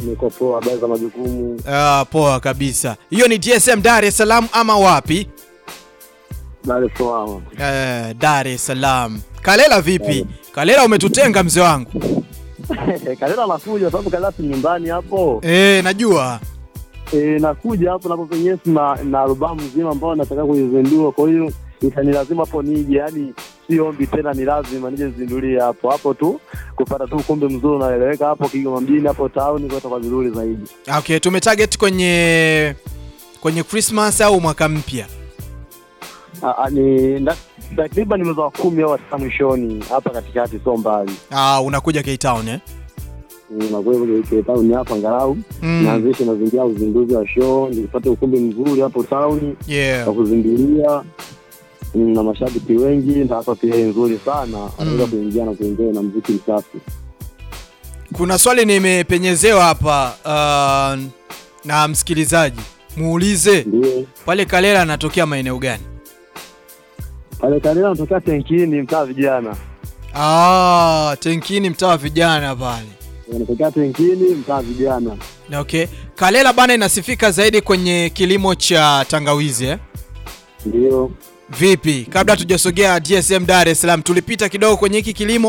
Niko poa, habari za majukumu. Ah, poa kabisa. Hiyo ni DSM Dar es Salaam ama wapi? Dar es Salaam. Eh, Dar es Salaam. Kalela vipi? Kalela umetutenga mzee wangu. Kalela nakuja sababu Kalela si nyumbani hapo. Eh, najua. Eh, nakuja hapo napo penyewe na na albamu nzima ambayo nataka kuizindua, kwa hiyo itanilazimu hapo nije, yani si ombi tena, ni lazima nije zindulie hapo hapo tu kupata tu ukumbi mzuri unaeleweka hapo Kigoma mjini hapo town, kwa kwa vizuri zaidi. Okay, tumetarget kwenye kwenye Christmas au mwaka mpya. Ah, ah, ni na- takriban mwezi wa kumi au wa tisa mwishoni hapa katikati, sio mbali. Ah, unakuja K Town eh? Nakuwa Cape Town hapa angalau Mm. naanzisha mazingira ya uzinduzi wa show, nipate ukumbi mzuri hapo town Yeah. wa kuzindulia Mm, na mashabiki wengi na hapa pia nzuri sana anaweza kuingia na kuenjoy na mziki msafi. Kuna swali nimepenyezewa hapa uh, na msikilizaji. Muulize Ndio pale Kalela anatokea maeneo gani? pale Kalela natokea Tenkini, mtaa vijana, Ah, Tenkini mtaa wa vijana pale. natokea Tenkini, mtaa vijana. Okay. Kalela bana inasifika zaidi kwenye kilimo cha tangawizi eh? Ndio Vipi? Kabla tujasogea DSM Dar es Salaam tulipita kidogo kwenye hiki kilimo.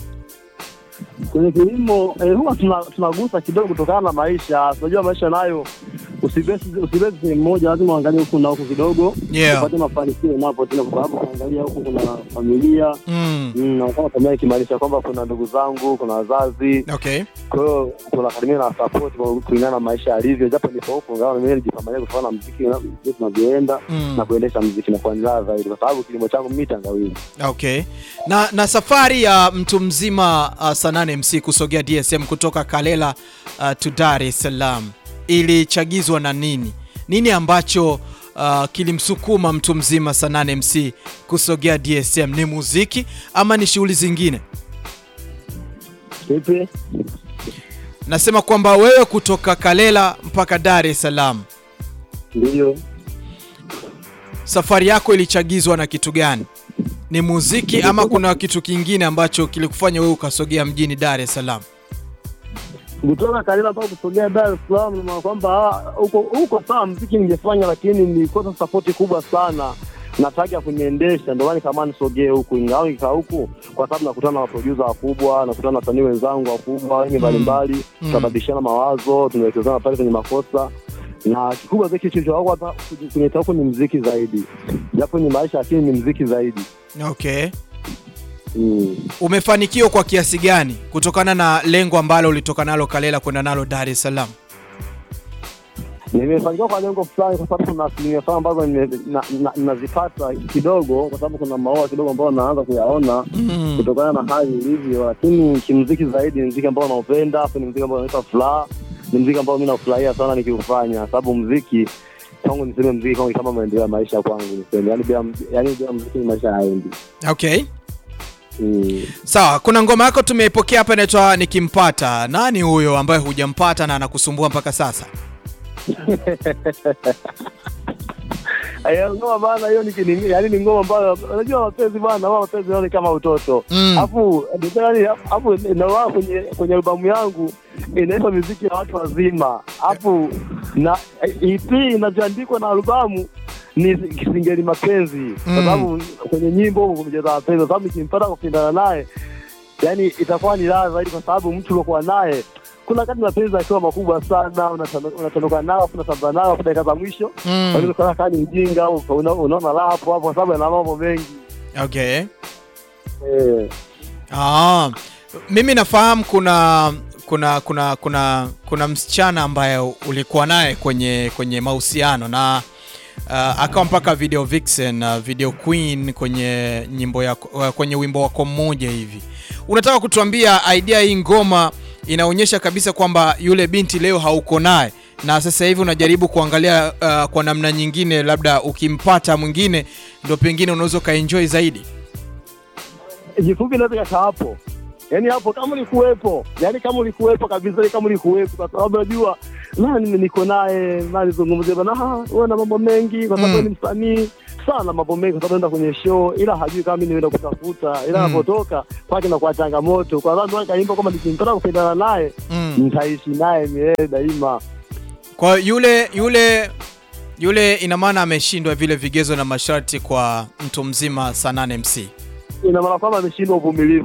kwenye kilimo eh, huwa tuna- tunagusa kidogo kutokana na maisha. Unajua maisha nayo usibesi usibesi sehemu moja, lazima uangalie huku na huku kidogo Yeah. upate mafanikio napo tena, kwa sababu unaangalia huku kuna familia Mm. Mm, na kama familia ikimaanisha kwamba kuna ndugu zangu, kuna wazazi, Okay. kwa hiyo tunakaribia na support kwa kulingana na maisha yalivyo, japo nipo huko ingawa mimi nijipambania kutokana na muziki na jinsi tunavyoenda Mm. na kuendesha muziki na kuandaa zaidi, kwa sababu kilimo changu mimi tangawizi. Okay. Na na safari ya mtu mzima uh, Sanane MC kusogea DSM kutoka Kalela uh, to Dar es Salaam ilichagizwa na nini? Nini ambacho uh, kilimsukuma mtu mzima Sanane MC kusogea DSM? Ni muziki ama ni shughuli zingine? Kipi? Nasema kwamba wewe kutoka Kalela mpaka Dar es Salaam, Ndio. safari yako ilichagizwa na kitu gani? Ni muziki ama kuna kitu kingine ambacho kilikufanya wewe ukasogea mjini Dar es Salaam? kutoka Kalela mpaka kusogea Dar es Salaam, na maana kwamba ah, huko huko sawa, mziki ningefanya, lakini nilikosa sapoti kubwa sana nataka kuniendesha, ndio maana nikaamua nisogee huku, ingawa nikaa huku kwa sababu nakutana na maproducer wakubwa, nakutana na wasanii wenzangu wakubwa wengi mbalimbali, Mm. tunabadilishana mawazo, tunawekezana pale kwenye makosa na kikubwa zaidi kilichokuwa hapa kwenye huku ni mziki zaidi, japo ni maisha, lakini ni mziki zaidi Okay. mm. Umefanikiwa kwa kiasi gani kutokana na lengo ambalo ulitoka nalo Kalela kwenda nalo Dar es Salaam? Nimefanikiwa kwa lengo fulani, kwa sababu kuna asilimia fulani ambazo nime- na- na- nazipata kidogo, kwa sababu kuna maoa kidogo ambayo naanza kuyaona Mm. kutokana na hali ilivyo, lakini kimziki zaidi ni mziki ambao naupenda, afu ni mziki ambao unanipa furaha, ni mziki ambao mi nafurahia sana nikiufanya, sababu mziki kwangu, niseme mziki kwangu ni kama maendeleo ya maisha kwangu, niseme yani bila, yani bila mziki maisha haendi. Okay. Mm. Sawa, kuna ngoma yako tumeipokea hapa inaitwa Nikimpata. Nani huyo ambaye hujampata na anakusumbua mpaka sasa? Aya, ngoma bana, hiyo ni kini- yani ni ngoma ambayo unajua mapenzi bana, wao mapenzi yao ni kama utoto Mm. Alafu yani, alafu na kwenye kwenye albamu yangu inaitwa muziki ya watu wazima, alafu na EP inavyoandikwa na albamu ni kisingeli mapenzi, kwa Mm. sababu kwenye nyimbo huko kumecheza mapenzi, kwa sababu nikimpata kupindana naye, yani itakuwa ni raha zaidi, kwa sababu mtu uliokuwa naye kuna wakati mapenzi akiwa makubwa sana, unatano- unatondoka nao afu unatamba nao afu dakika za mwisho Mm. unaweza kuona kama ni mjinga au una- unaona raha hapo hapo, kwa sababu ana mambo mengi Okay. eh. Ah, mimi nafahamu kuna kuna kuna kuna kuna msichana ambaye ulikuwa naye kwenye kwenye mahusiano na uh, akawa mpaka video vixen uh, video queen kwenye nyimbo yako, uh, kwenye wimbo wako mmoja hivi. Unataka kutuambia idea hii ngoma inaonyesha kabisa kwamba yule binti leo hauko naye na sasa hivi unajaribu kuangalia uh, kwa namna nyingine, labda ukimpata mwingine ndo pengine unaweza ukaenjoy zaidi. Kifupi naweza kaka hapo, yaani hapo kama ulikuwepo, yaani kama ulikuwepo kabisa, yaani kama ulikuwepo, kwa sababu najua na nime- niko naye nalizungumzia bana, "Ah, wewe na mambo mengi kwa sababu Mm. wewe ni msanii sana, mambo mengi kwa sababu naenda kwenye show, ila hajui kama mimi nimeenda kutafuta, ila Mm. anapotoka kwake na kwa changamoto, kwa sababu kaimba kama nikimpata kupendana naye Mm. nitaishi naye milele daima. Kwa yule yule yule, ina maana ameshindwa vile vigezo na masharti kwa mtu mzima Sanane MC. Ina maana kwamba ameshindwa uvumilivu